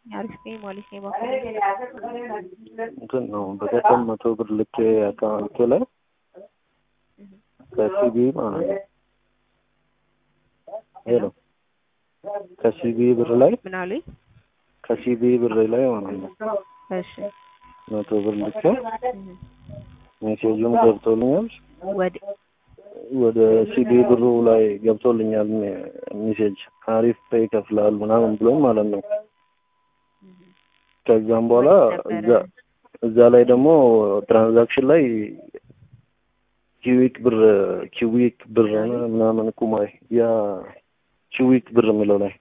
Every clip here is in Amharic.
አሪፍ ነኝ ማለት ነው። ባኮ እንትን ነው በቀደም መቶ ብር ልኬ አካውንቴ ላይ ከሲቢ ማለት ነው ሄሎ ከሲቢ ብር ላይ ምን አሉኝ? ከሲቢ ብር ላይ ማለት ነው እሺ መቶ ብር ልኬ እህ፣ ሜሴጁም ገብቶልኛል ወደ ወደ ሲቢ ብሩ ላይ ገብቶልኛል ሜሴጅ አሪፍ ፔይ ይከፍላል ምናምን ብሎኝ ማለት ነው። ከዛም በኋላ እዛ እዛ ላይ ደግሞ ትራንዛክሽን ላይ ኪዊክ ብር ኪዊክ ብር ምናምን ቁማይ ያ ኪዊክ ብር የሚለው ላይ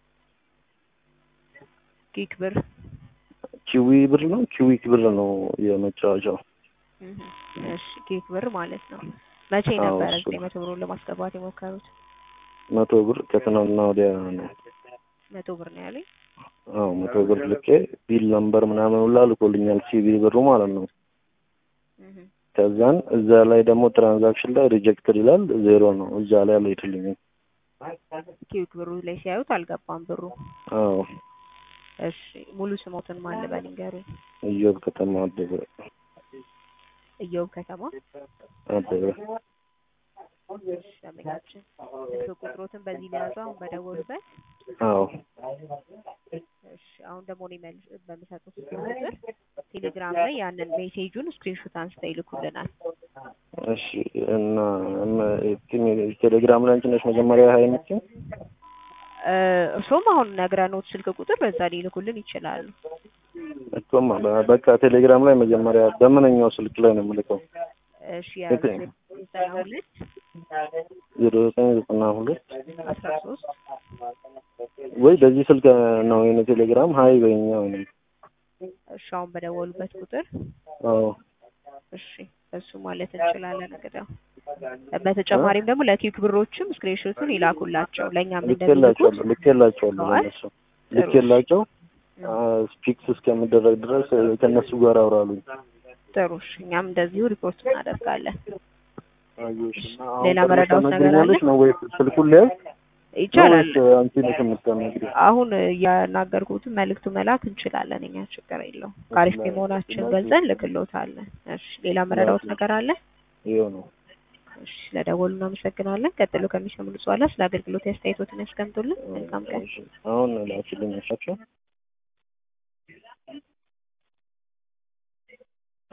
ጊክ ብር ኪዊ ብር ነው ኪዊክ ብር ነው የመጫወቻው። እህ፣ እሺ ጊክ ብር ማለት ነው። መቼ አዎ፣ ነበረ እሱ ዘጠኝ መቶ ብሩን ለማስገባት የሞከሩት? መቶ ብር ከትናንትና ወዲያ ነው። መቶ ብር ነው ያለኝ። አዎ መቶ ብር ልኬ ቢል ነምበር ምናምን ሁላ ልኮልኛል ሲቢ ብሩ ማለት ነው። እህ፣ ከዛን እዛ ላይ ደግሞ ትራንዛክሽን ላይ ሪጀክትድ ይላል ዜሮ ነው እዛ ላይ አልሄድልኝም። ኪዊክ ብሩ ላይ ሲያዩት አልገባም ብሩ። አዎ እሺ ሙሉ ስሞትን ማን ልበል ንገሩኝ? እዮብ ከተማ አበበ እየውብ ከተማ አበበ ደንበኛችን ስልክ ቁጥሮትን በዚህ ሊያዙ አሁን በደወሉበት። አዎ እሺ አሁን ደግሞ እኔ መልስ በምሰጡት ስልክ ቁጥር ቴሌግራም ላይ ያንን ሜሴጁን ስክሪንሾት አንስተው ይልኩልናል። እሺ እና እመ- ቴሌ- ቴሌግራም ላይ አንቺ ነሽ መጀመሪያ ሀይ የምትይው? እ፣ እርሶም አሁን ነግረኖት ስልክ ቁጥር በዛ ሊልኩልን ይችላሉ። እኮማ በ- በቃ ቴሌግራም ላይ መጀመሪያ በምንኛው ስልክ ላይ ነው የምልከው? እሺ የት? ዘጠና ሁለት ዜሮ ዘጠኝ ዘጠና ሁለት አስራ ሶስት ወይ በዚህ ስልክ ነው የኔ ቴሌግራም ሀይ በኛ ወይ እሺ አሁን በደወሉበት ቁጥር አዎ እሺ እሱ ማለት እንችላለን። እንግዲህ በተጨማሪም ደግሞ ለኪክ ብሮችም ስክሪንሾቱን ይላኩላቸው ለእኛም እንደሚልኩት ልኬላቸዋለሁ ልኬላቸዋለሁ ለእነሱ ልኬላቸው ስፒክስ እስከሚደረግ ድረስ ከእነሱ ጋር አውራሉኝ። ጥሩ። እሺ እኛም እንደዚሁ ሪፖርት እናደርጋለን። አየሽና ሌላ አሁን መረዳት ነገር አለ? ታናግሪኛለሽ ነው ወይ ስልኩን ሊያዝ ይቻላል። ነው ወይስ አንቺ ነሽ የምታናግሪው? አሁን እያናገርኩትን መልእክቱ መላክ እንችላለን። እኛ ችግር የለውም። ከአሪፍ መሆናችን ገልጸን ልክሎታለን። እሺ ሌላ መረዳት ነገር አለ? ይኸው ነው። እሺ ስለደወሉ እናመሰግናለን። ቀጥሎ ከሚሰሙ በኋላ ስለ አገልግሎት አስተያየቶትን ያስቀምጡልን። መልካም ቀን። አሁን ላኪልኝ እሳቸው